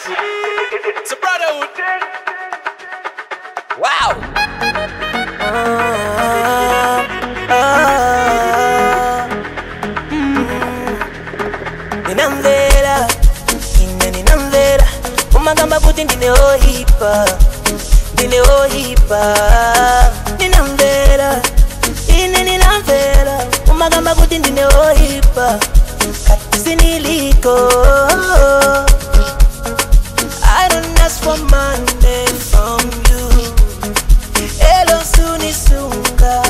It's a brotherhood. Wow. ninamvera ine ninamvera umagamba kuti ndine ohipa ndine ohipa ninamvera ine ninamvera umagamba kuti ndine ohipa kati siniliko I don't ask for money from you Elo sunisunga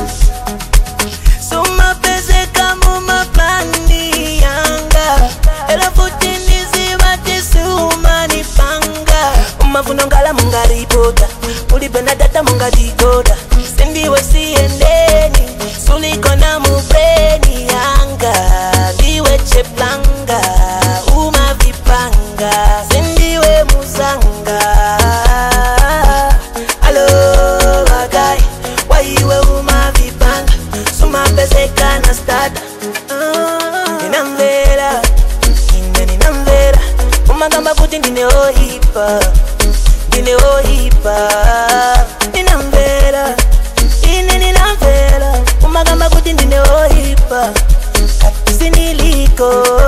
sumapezeka mumaplani yanga ela futi ndizivati siumanipanga umavuno ngala mungaripota ulipenda data mungadikoda sindiwe siendeni sulikona mubreni yanga ndiwe cheplanga umavipanga sindiwe muzanga alo bagai waiwe umavipanga sumapezeka na stada ninamvera ine ninamvera umagamba kuti ndine ohipa ndine ohipa ninamvera ine ninamvera umagamba kuti ndine ohipa kati siniliko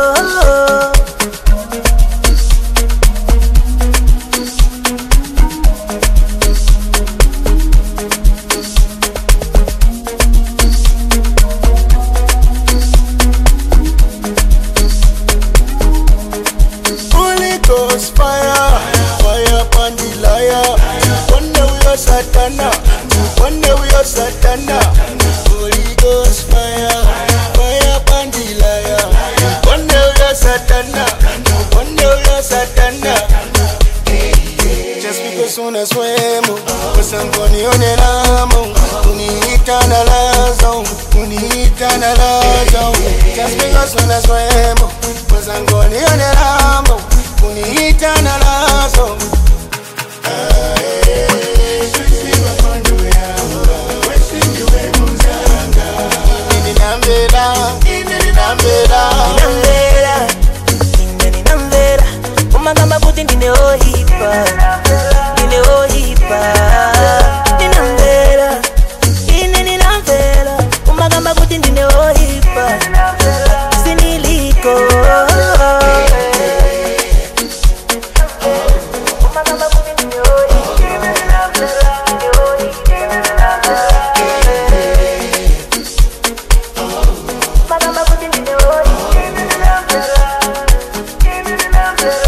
Holy Ghost fire, fire upon the liar. One day we are Satana, one day we are Satana. Holy Ghost fire, fire upon the liar. One day we are Satana, one day we are Satana. Just because unaswemo wasangonione lamo uniita na lazo uniita na lazo Just because unaswemo wasangonione lamo uniita na lazo Ah, eh, sisiwa kondo yanga, wesindiwe muzanga. Ini ninambela, ini ninambela. ninamvera ine ninamvera umagamba kuti ndine ohipa ndine ohipa ninamvera ine ninamvera umagamba kuti ndine ohipa siniliko umagamba kuti ndine ohipa ndine ohipa umagamba kuti ndine ohipa